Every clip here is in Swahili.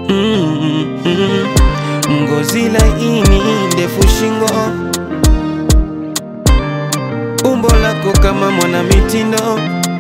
mm, mm. Ngozi laini, ndefu shingo, umbo lako kama mwana mitindo,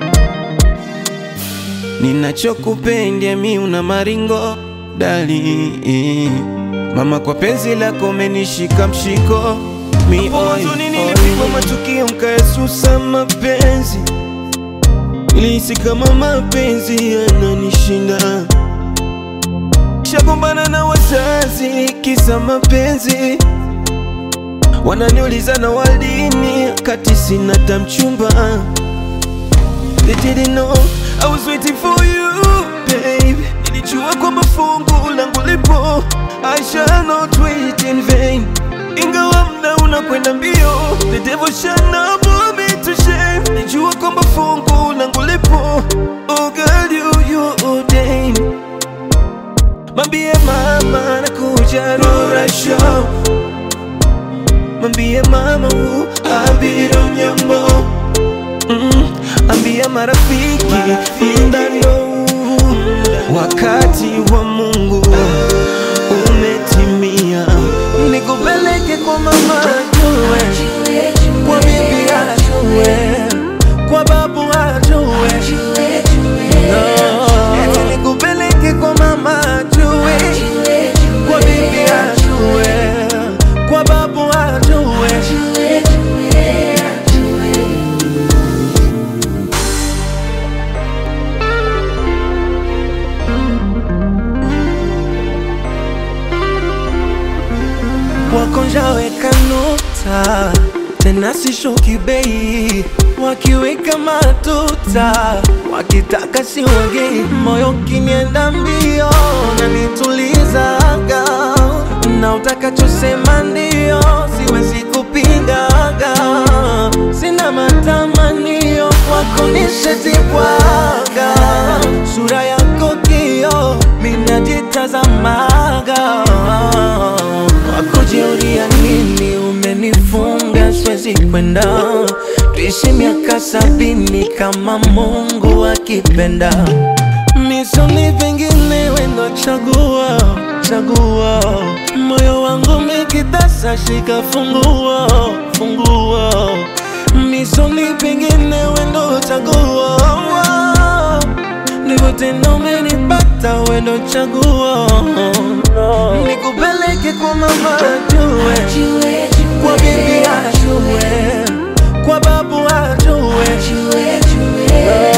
ninachokupenda mi una maringo dali mama, kwa penzi lako menishika mshiko mi oi, Mwanzoni oi. nilipigwa matukio mkaesusa mapenzi, nilihisi kama mapenzi yananishinda, shagombana na wazazi kisa mapenzi, wananiuliza na waldini kati sina tamchumba. They didn't know I was waiting for you babe, nilijua kwamba fungu langu lipo, I shall not wait in vain ingawa mda unakwenda mbio, the devil shall not put me to shame. Nijua kwamba fungu langu lipo, oh girl you you ordained. Mambie mama nakuja Rura show, mambie mama u abiro nyambo mm, ambia marafiki mdano wakati wa Mungu umetimia, nikupeleke kwa mama ajue, kwa bibi ajue, kwa babu ajue, no. Eti nikupeleke kwa mama ajue, kwa bibi ajue, kwa babu ajue. wakonjaweka nota tena sishuki bei, wakiweka matuta wakitaka siwagei, moyo kinienda mbio na nitulizaga, na utakachosema ndio, siwezi kupingaga, sina matamanio wako nishetibwaga, sura yako kio minajitazamaga wakujiuria nini umenifunga siwezi kwenda tuishi miaka sabini kama Mungu akipenda misoni vingine wendo chagua chagua moyo wangu mikitasa shika funguo funguo misoni vingine wendo chagua ndivyo tena umenipata wendo chaguo nikupeleke kwa mama ajue kwa bibi ajue kwa babu ajue